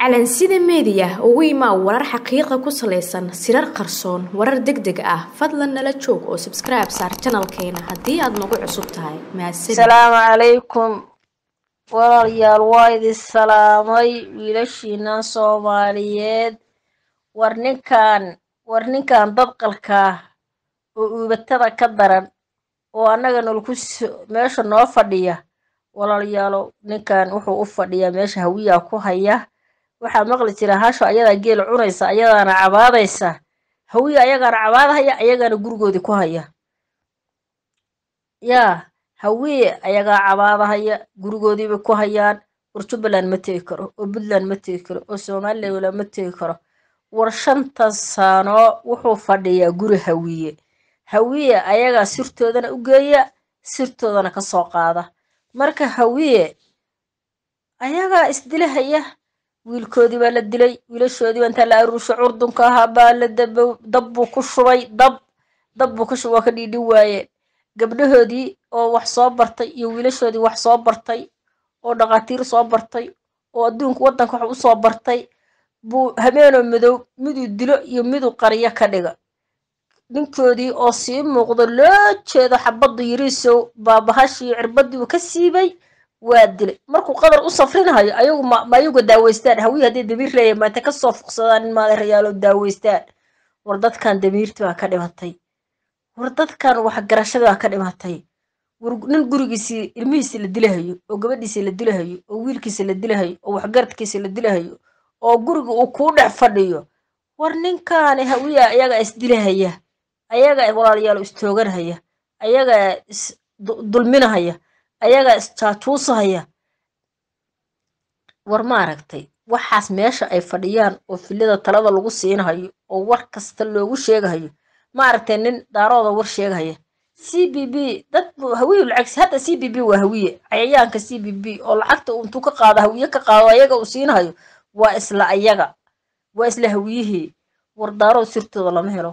calansida meediya ugu imaa warar xaqiiqa ku salaysan sirar qarsoon warar deg deg ah fadlan nala joog oo sabskribe saar janalkeena haddii aad nagu cusub tahay mahadsanid asalaamu calaykum walaalayaal waa idin salaamay wiilashiina soomaaliyeed war ninkan war ninkan dadqalkaa oo uubatada ka daran oo annaga nolku meesha noo fadhiya walaalayaalo ninkan wuxuu u fadhiyaa meesha hawiyaa ku haya waxaa maqli jira hasho ayadaa geel cunaysa ayadaana cabaadaysa hawiya ayagaana cabaadahaya ayagaana gurigoodii ku haya yaa hawiye ayagaa cabaadahaya gurigoodiibay ku hayaan war jubbaland ma tegi karo oo puntland ma tegi karo oo somalilan ma tegi karo war shantan sano wuxuu fadhiyaa guri hawiye hawiye ayagaa sirtoodana u geeya sirtoodana ka soo qaada marka hawiye ayagaa isdilahaya wiilkoodii baa la dilay wiilashoodii baa intaa la aruusha curdunka ahaa baa la dab buu ku shubay dab dab buu ka shubay waa ka dhiidhi waayeen gabdhahoodii oo wax soo bartay iyo wiilashoodii wax soo bartay oo dhaqaatiir soo bartay oo adduunka waddanka wax u soo bartay buu habeenoo madow miduu dilo iyo miduu qaryo ka dhiga ninkoodii oo sii muuqdo loo jeedo xabaddu yiriisow baabahashii cirbadii uu ka siibay waa dilay markuu qadar u safrinahayo ayagu ma ayagu daaweystaan hawiyi hadday damiir leeyahay maanta kasoo fuqsadaan in maadeerayaalo daaweystaan war dadkan damiirti baa ka dhimatay war dadkan waxgarashadii baa ka dhimatay war nin gurigiisii ilmihiisi la dilahayo oo gabadhiisi la dilahayo oo wiilkiisa la dilahayo oo waxgaradkiisa la dilahayo oo guriga uu kuu dhex fadhiyo war ninkaani hawiya ayagaa isdilahaya ayagaa walaalayaalo istooganhaya ayagaa is dulminahaya ayagaa isjaajuusahaya war ma aragtay waxaas meesha ay fadhiyaan oo filada talada lagu siinahayo oo war kasta loogu sheegahayo ma aragtay nin daarooda war sheegahaya c b b dad hawiyu lacagsi hadda c b b waa hawiye cayayaanka c b b oo lacagta intuu ka qaado hawiye ka qaado ayaga uu siinahayo waa isla ayaga waa isla hawiyihii war daarood sirtooda lama helo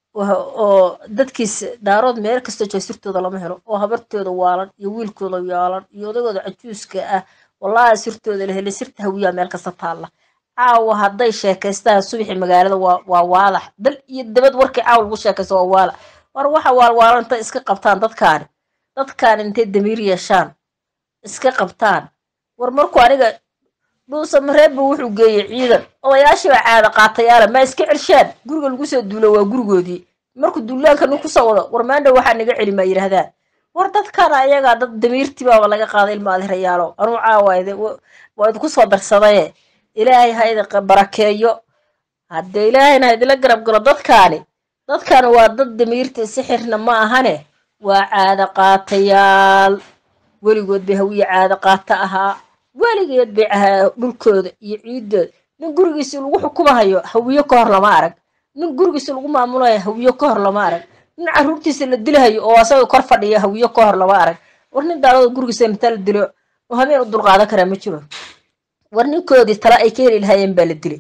oo dadkiis daarood meel kasta jooga sirtooda lama helo oo habartooda waalan iyo wiilkooda yaalan iyo odagooda cajuuska ah wallaahi sirtooda la helay sirta hawiyaa meel kasta taalla caawa hadday sheekaystaan subaxi magaalada waa waa waalax dal iyo dabad warkii caawa lagu sheekaysto waa waalax war waxa waalwaalan intay iska qabtaan dadkaani dadkaani intay damiir yeeshaan iska qabtaan war markuu aniga dhuusa mareebba wuxuu geeyey ciidan odayaashiiba caada qaatayaala ma iska celshaan guriga lagu soo duulo waa gurigoodii markuu duulaanka nin kusoo wado war maandha waxaa naga celi maa yidhaahdaan war dadkana ayagaa dad damiirtii baaba laga qaaday ilma adirayaalo anuu caawa waa idinku soo darsadaye ilaahay ha idin barakeeyo haddee ilaahayna ha idinla garab galo dadkaani dadkani waa dad damiirtii sixirna ma ahane waa caada qaatayaal weligood bay hawiye caada qaata ahaa weligeed bay ahaa dhulkooda iyo ciidooda nin gurigiisi lagu xukumahayo hawiyo ka hor lama arag nin gurigiisi lagu maamulayo hawiyo ka hor lama arag nin caruurtiisa la dilahayo oo asaga kor fadhiya hawiyo ka hor lama arag war nin daalada gurigiisa intaa la dilo oo habeen u dulqaadan karaa ma jiro war ninkoodii tala ay ka heli lahaayeen baa la dilay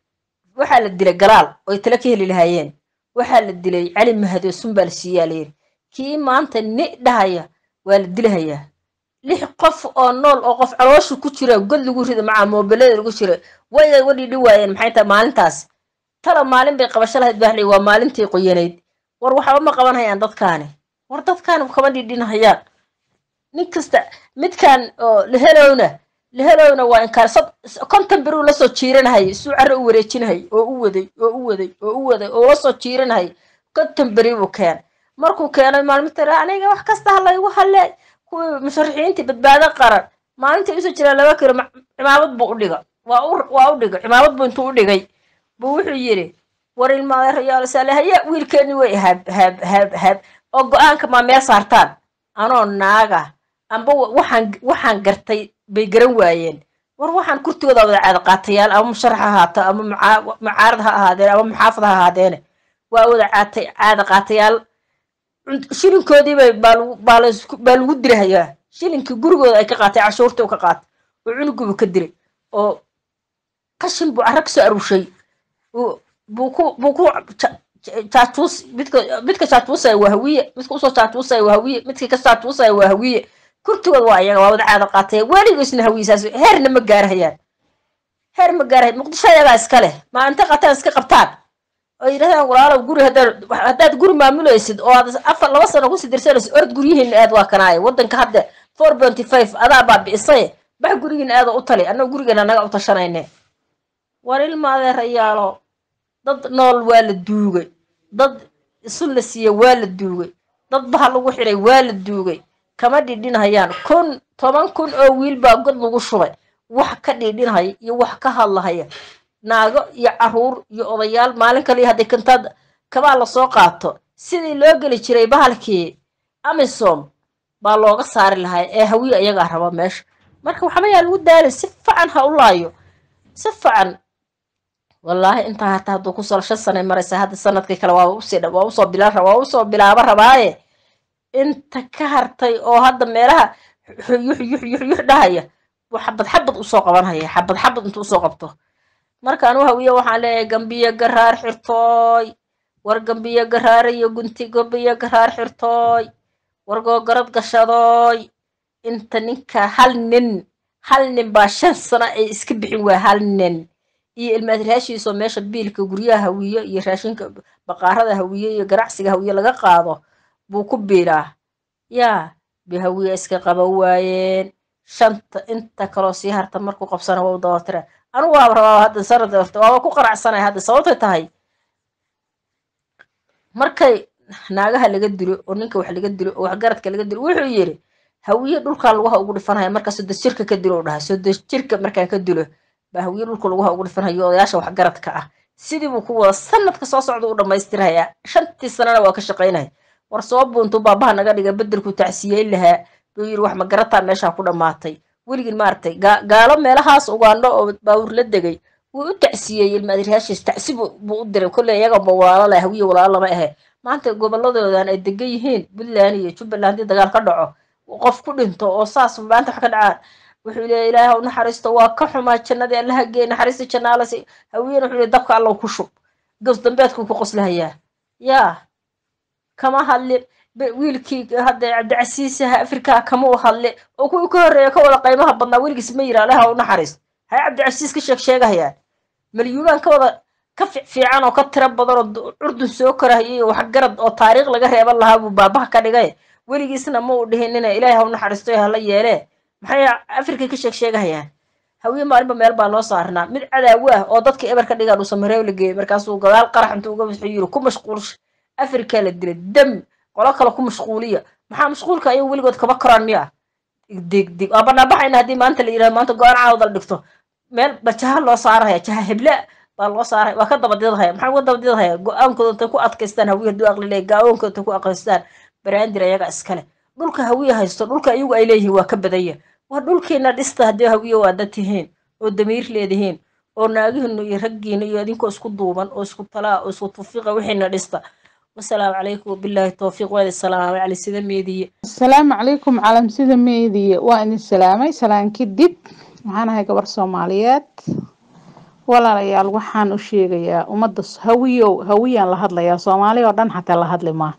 waxaa la dilay galaal oo ay tala ka heli lahaayeen waxaa la dilay cali mahadoosun baa la siiyaa layiri kii maanta ni dhahaya waa la dilahayaa lix qof oo nool oo qof caloosha ku jira god lagu rida macaa moobelada lagu jira way wadhiidhi waayeen maxay tahay maalintaas tala maalin bay qabasho lahayd baaxley waa maalintii qoyanayd war waxba ma qaban hayaan dadkaani war dadkaani kama dhidhinahayaan nin kasta midkan oo lehelowna lehelowna waa inkaar konton biruu lasoo jiiranahay isuu carre u wareejinahay oo u waday oo u waday oo u waday oo lasoo jiiranahay konton beri buu keen markuu keenay maalmita aniga wax kasta ha laygu halle kuwii musharaxiintii badbaado qaran maalintai usoo jiraan laba kiro cimaamad buu u dhiga waa u dhigay cimaamad buu intuu u dhigay buu wuxuu yidhi war ilmaadeerayaal saale haya wiilkeeni way hab hab hab hab oo go-aanka maa meel saartaan anoo naaga amba waxaan waxaan gartay bay garan waayeen war waxaan kurtigooda wada caada qaatayaal ama musharax ha ahaato ama mucaarad ha ahaadeen ama muxaafad ha ahaadeene waa wada caatay caada qaatayaal shilinkoodiibay baa lagu dilahayaa shilinkii gurigooda ay ka qaatay cashuurtii u ka qaatay oo cunugubu ka dilay oo qashin buu carra kasoo aruushay buu ku buu ku jaajuus midka midka jaajuusaya waa hawiye midka usoo jaajuusaya waa hawiye midka ka jaajuusaya waa hawiye kurtigood waa ayaga waa wada caada qaataya weligiisna hawiyisaas heerna ma gaarahayaan heer ma gaarahay muqdisho ayagaa iska leh maa inta qataan iska qabtaan oo yidhahdaan walaalow guri haddaad haddaad guri maamulaysid oo aad afar laba sano kusii dirsanaysid orod guryihiina aad waa kanaaye waddanka hadda four ponty five adaa baabi'isay bax gurigiina aada u tali annaga gurigeena naga u tashanayne war ilma adeerayaalo dad nool waa la duugay dad isu la siiye waa la duugay dad baha lagu xidhay waa la duugay kama dhidhinhayaan kun toban kun oo wiil baa god lagu shubay wax ka dhidhinhaya iyo wax ka hadlahaya naago iyo caruur iyo odayaal maalin kaliya hadday kantaad kabaa lasoo qaato sidii loo geli jiray bahalkii amisom baa looga saari lahaa ee hawiye ayagaa raba meesha marka waxba yaa lagu daalay si fican ha u laayo si fican wallaahi intaa hataa hadduu kusoo shan sanay maraysa hadda sanadkii kale waa usii waa usoo bilaa waa usoo bilaaba rabaaye inta ka hartay oo hadda meelaha yux yux yux yux dhahaya buu xabad xabad usoo qabanhaya xabad xabad intuu usoo qabto marka anu hawiye waxaan leeyahay gambiyo garaar xirtooy war gambiyo garaarayo gunti gambiyo garaar xirtooy war googarad gashadooy inta ninka hal nin hal nin baa shan sano ay iska bixin waa hal nin iyo ilmaad raashiisoo meesha biilka guryaha hawiye iyo raashinka baqaarada hawiye iyo ganacsiga hawiye laga qaado buu ku biilaa yaa be hawiye iska qaba waayeen shanta inta kaloo sii harta markuu qabsana waa u dabartira anigu waaba rabaa hadda sanad waaba ku qanacsanaya hadda sababtay tahay markay naagaha laga dilo oo ninka wax laga dilo oo waxgaradka laga dilo wuxuu yidhi hawiye dhulkaa laguha ugu dhifanhaya markaa sodo jirka ka dilo u dhahay sodo jirka markaan ka dilo baa hawiye dhulka laguha ugu dhifanhayo odayaasha waxgaradka ah sidii buu ku wada sanadka soo socda u dhammaystirhayaa shantii sanana waa ka shaqaynaya war soo buuntuu baabaha naga dhiga bedelku tacsiyeyn lahaa buu yidhi wax magarataa meeshaa ku dhammaatay weligin maaragtay gaalo meelahaas ugaandho oo baawur la degay wuu u tacsiyeeyey ilmaadiraashiis tacsi buu u diray kolley iyaganba walaalo leh hawiye walaalo lama ahe maanta gobolladoodan ay degan yihiin puntland iyo jubbaland haddii dagaal ka dhaco qof ku dhinto oo saas maanta wax ka dhacaan wuxuu leeya ilaahay u naxariisto waa ka xumaa jannadii allaha geey naxariista jannaalasi hawiyena wuxuu leey dabka allow ku shub gows dambeedkuu ku qoslahayaa yaa kama hadlin wiilkii hadda cabdicasiisaha afrikaa kama u hadle oo kuwii ka horreeya ka wada qaymaha badnaa weligiis ma yira allaha u naxariist hay cabdicasiis ka sheeg sheegahayaan malyuulaan ka wada ka fiican oo ka tiro badan oo curdun soo korahayay iyo waxgarad oo taariikh laga reeban lahaa buu baabaha ka dhigay weligiisna ma uu dhihinina ilaahay ha u naxariisto hala yeelee maxay afrika ka sheeg sheegahayaan hawiye maalinba meel baa loo saarnaa mid cadaawo ah oo dadka eber ka dhigaan uu samareeb la geeyey markaasuu gadaal qarax intuu uga wuxuu yiri ku mashquulsha afrika la dilay dam qolo kale ku mashquuliya maxaa mashquulka ayagu weligood kama koraan miya degdeg waa banaanbaxayna haddii maanta la yidhahdo maanta go-aan caawda la dhigto meel ba jaha loo saaraya jaha heble baa loo saaray waa ka dabadidahaya maxaa uga dabadidahaya go-aankooda intay ku adkaystaan hawiye hadduu aqli leeyahy gaawoonkooda intay ku adkaystaan baraandir ayaga iskale dhulka hawiye haysto dhulka iyagu ay leeyihiin waa ka badanya waa dhulkiina dhista haddii hawiye waa dad tihiin oo damiir leedihiin oo naagihiinu iyo raggiina iyo idinkoo isku duuban oo isku talaa oo isku tufiiqa wixiina dhista wasalaamu calaykum wabilaahi towfiiq waadi salaamay cali sida meediye asalaamu calaykum calam sida meediye waa idin salaamay salaan kadib waxaan ahay gabar soomaaliyeed walaalayaal waxaan u sheegayaa ummadda hawiyow hawiyaan la hadlayaa soomaali oo dhan xataa la hadli maa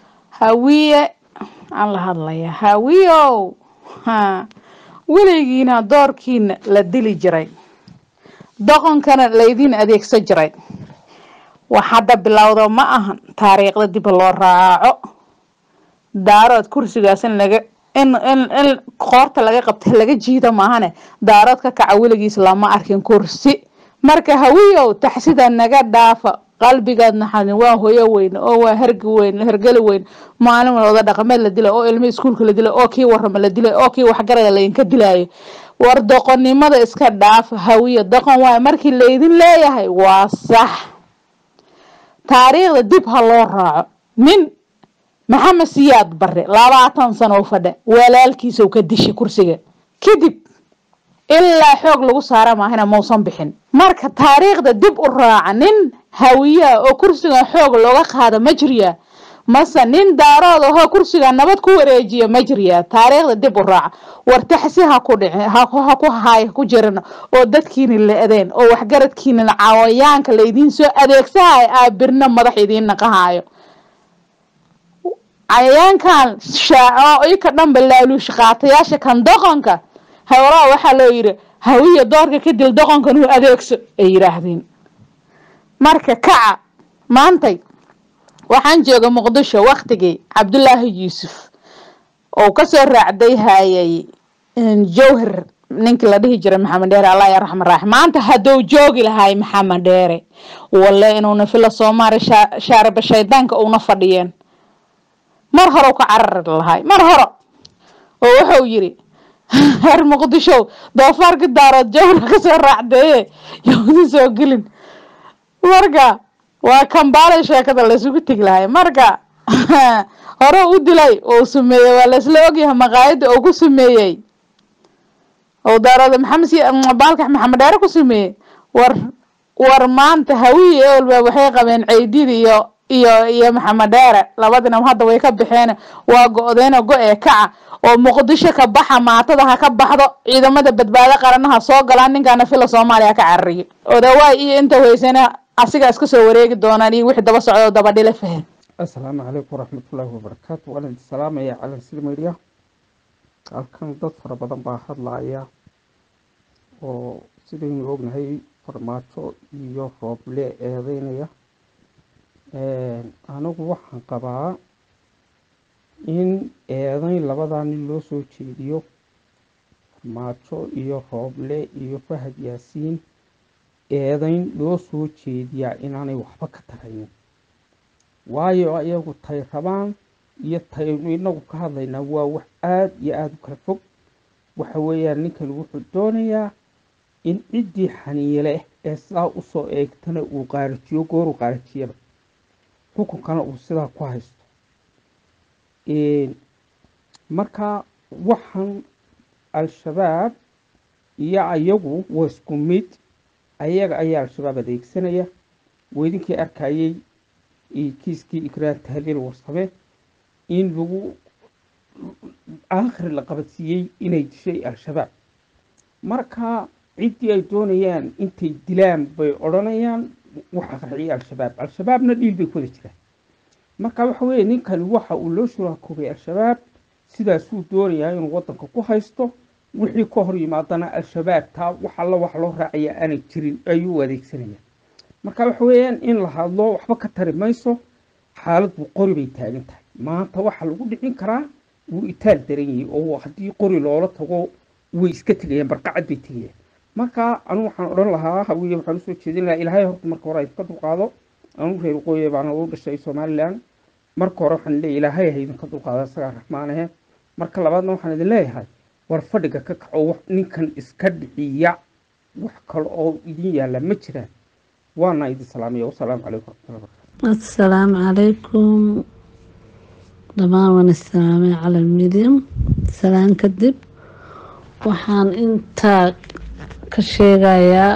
hawiye aan la hadlayaa hawiyow ha weligiina doorkiina la dili jiray doqonkana laydin adeegsan jiray wax hadda bilowda ma ahan taariikhda dib loo raaco daarood kursigaas in laga in in in qoorta laga qabta laga jiida maahane daarood ka kaca weligiis lama arkin kursi marka hawiyow taxsida naga dhaafa qalbigaad naxadin waa hoyo weyn oo waa hergi weyn hergeli weyn maalin wada dhaqameed la dilay oo ilmo iskuulka la dilay oo kii warama la dilay oo kii waxgarada laydinka dilaayo war doqonnimada iska dhaafa hawiyo doqon waay markii laydin leeyahay waa sax taariikhda dib ha loo raaco nin maxamed siyaad bare labaatan sano u fadha walaalkiisau ka dishay kursiga kadib ilaa xoog lagu saara maahina mausan bixin marka taariikhda dib u raaca nin hawiyaa oo kursigan xoog looga qaada ma jiryaa mase nin daarood ahoo kursiga nabad ku wareejiya ma jiryaa taariikhda dib u raaca war taxsi ha ku dhici ha ku haay ku jirin oo dadkiina la adeen oo waxgaradkiina cawayaanka laydiin soo adeegsahayo aa birna madax idiin naqahaayo cayayaankan shaaco ika dhanba laaluush qaatayaasha kan doqonka howlaha waxaa loo yidhi hawiya doorka ka dil doqonkan uu adeegso ay yidhaahdeen marka kaca maantay waxaan jooga muqdisho waktigii cabdulaahi yuusuf oo kasoo raacday hayay jawhar ninkii la dhihi jiray maxamed dheere allah ya raxman raaxim maanta hadduu joogi lahay maxamed dheere walle inuuna fila soomaali shaariba shaydaanka uuna fadhiyeen mar hore ka carari lahay mar hore oo wuxuu yiri reer muqdisho doofaarka daarood jawhar kasoo raacdeeye yowdi soo gelin marka waa kambaalay sheekada laysugu tegi lahay marka hore u dilay oo sameeyey waa laisla ogyahay maqaayada oo ku sameeyey oo daarooda maxamed baalkax maxamed dheere ku sameeyey war war maanta hawiyi eolba waxay qabeen ceydid iyo iyo iyo maxamed dheere labadinam hadda way ka baxeen waa go-deeno go-ee kaca oo muqdisho ka baxa maatada ha ka baxdo ciidamada badbaado qaranaha soo galaan ninkaana fila soomaaliya ka carariyo odawaay iyo inta weysana asiga iska soo wareegi doonaan iyo wixii daba socdo daba dhile fahen assalaamu calaykum waraxmatullaahi wabarakaatu waan idin salaamaya calan silmeria halkan dad fara badan baa hadlaaya oo sidaynu ognahay farmaajo iyo rooble eedeynaya anigu waxaan qabaa in eedeyn labadaa nin loo soo jeediyo farmaajo iyo rooble iyo fahad yaasiin eedeyn loo soo jeediyaa inaanay waxba ka taraynin waayo iyagu tay rabaan iyo taynu inagu ka hadlaynaa waa wax aada iyo aada u kala fog waxa weeyaan ninkan wuxuu doonayaa in ciddii xaniile ee sidaa usoo eegtana uu qaarajiyo gooru qaarajiyaba xukunkana uu sidaa ku haysto marka waxaan al-shabaab iyo ayagu waa isku mid ayaga ayaa al-shabaab adeegsanaya weydinkii arkayay kiiskii ikraan tahliil warsame in lagu aakhir la qabadsiiyey inay dishay al-shabaab marka ciddii ay doonayaan intay dilaan bay odhanayaan waxa qarxiyay al-shabaab al-shabaabna dhiil bay ku wada jiraan marka waxa weeye ninkani waxa uu loo shuraakoobay al-shabaab sidaasuu doonayaa inuu waddanka ku haysto wixii ka hor yimaadana al-shabaab taa wax alla wax loo raacaya aanay jirin ayuu adeegsanaya marka waxa weeyaan in la hadlo waxba ka tari mayso xaaladdu qori bay taagan tahay maanta waxaa lagu dhicin karaa wuu itaal daran yahay oo haddii qori loola tago way iska tegayaan barqacad bay tegayaan marka anigu waxaan odhan lahaa hawiye waxaan usoo jeedin lahaa ilaahay horta marka hore idinka dulqaado anigu reer waqooyi baana u dhashay somalilan marka hore waxaan leeyahay ilaahay ha idinka dulqaado isagaa raxmaanahe marka labaadna waxaan idin leeyahay war fadhiga ka kaco ninkan iska dhiciya wax kale oo idin yaalla ma jiraan waana idin salaamaya wasalaamu calaykum waraxmatullahi wabarakatu assalaamu calaykum dhammaan waan islaamay calal midium salaan kadib waxaan intaa ka sheegayaa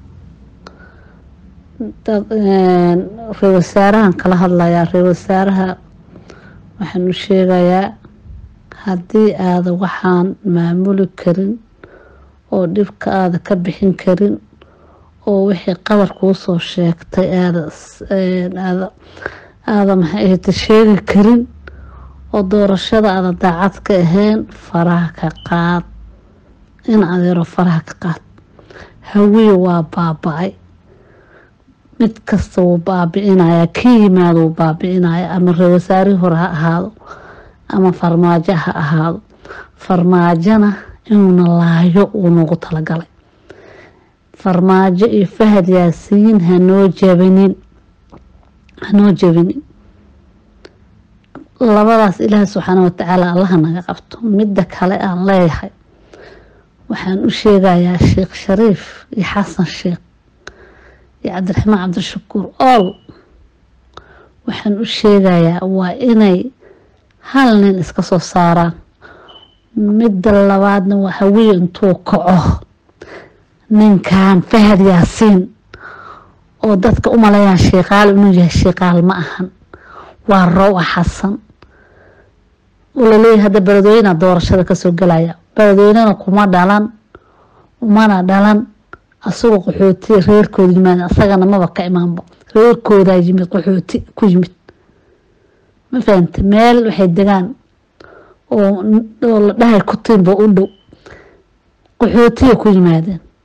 ree wasaarahan kala hadlayaa ree wasaaraha waxaan u sheegayaa haddii aada waxaan maamuli karin oo dhibka aada ka bixin karin oo wixii qabar kuu soo sheegtay aada aada aada maxay ahayta sheegi karin oo doorashada aada daacad ka ahayn faraha ka qaad in adeero faraha ka qaad hawiye waa baaba-ay mid kasta wuu baabi-inayaa ka yimaado wuu baabi-inaya ama ree wasaarihii hore ha ahaado ama farmaajo ha ahaado farmaajona inuuna laayo uu nagu talagalay farmaajo iyo fahad yaasiin hanoo jabinin hanoo jabinin labadaas ilaahi subxaana watacaala allaha naga qabto midda kale aan leeyahay waxaan u sheegayaa sheekh shariif iyo xasan sheekh iyo cabdiraxmaan cabdishakuur ool waxaan u sheegayaa waa inay hal nin iska soo saaraan midda labaadna waa hawiye intuu kaco ninkan fahad yaasiin oo dadka u maleeyaan sheekaal inuu yahay sheekaal ma ahan waa rowa xasan laleeyahay hadda beledweyna doorashada kasoo gelaya beledweynena kuma dhalan umana dhalan asagoo qaxooti reerkooda yimaad asagana maba ka imaanba reerkoodaa yimid qaxooti ku yimid ma fahamte meel waxay degaan oo la dhahay kutinba u dhow qaxootiya ku yimaadeen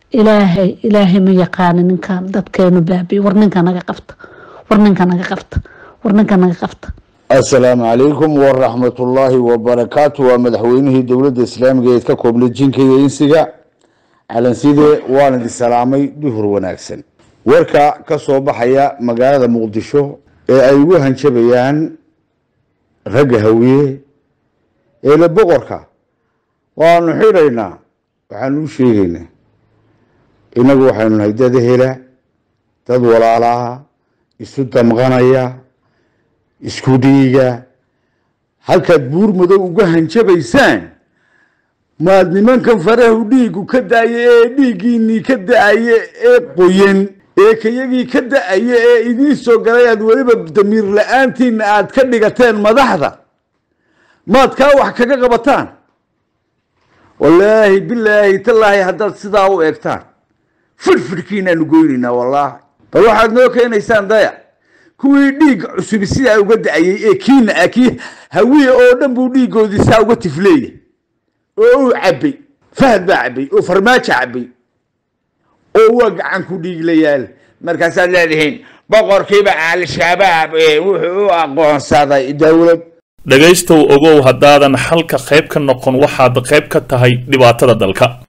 ilaahay ilaahay ma yaqaani ninkan dadkeenu baabiye war ninka naga qabta war ninka naga qabta war ninka naga qabta asalaamu calaykum waraxmatullaahi wabarakaatu waa madaxweynihii dowladda islaamiga eed ka koobnay jinka iyo insiga calanside waan idin salaamay duhur wanaagsan warka ka soo baxaya magaalada muqdisho ee ay ugu hanjabayaan ragga hawiye eele boqorka waanu xidhaynaa waxaanu u sheegaynaa innagu waxaynu nahay dad hela dad walaalaha isu damqanaya isku dhiiga halkaad buur madow uga hanjabaysaan maad nimankan farahu dhiigu ka da-aye ee dhiiggiinii ka da-aye ee qoyan ee kayagii ka da-aye ee idiin soo galay aad weliba damiir la-aantiina aad ka dhigateen madaxda maad kaa wax kaga qabataan wallaahi bilaahi tallaahi haddaad sidaa u eegtaan fidhfidhkiinaanu goynaynaa wallaahi bal waxaad noo keenaysaan daya kuwii dhiig cusubi sidaa uga da-ayey ee kiina ah kii hawiye oo dhan buu dhiiggoodii saa uga tifleeya oo uu cabbay fahad baa cabbay oo farmaajo cabbay oo waa gacan ku dhiiglayaal markaasaad leedihiin boqorkiiba al-shabaab wuxuu u aqoonsaday dowlad dhegaystow ogow haddaadan xalka qayb ka noqon waxaad qayb ka tahay dhibaatada dalka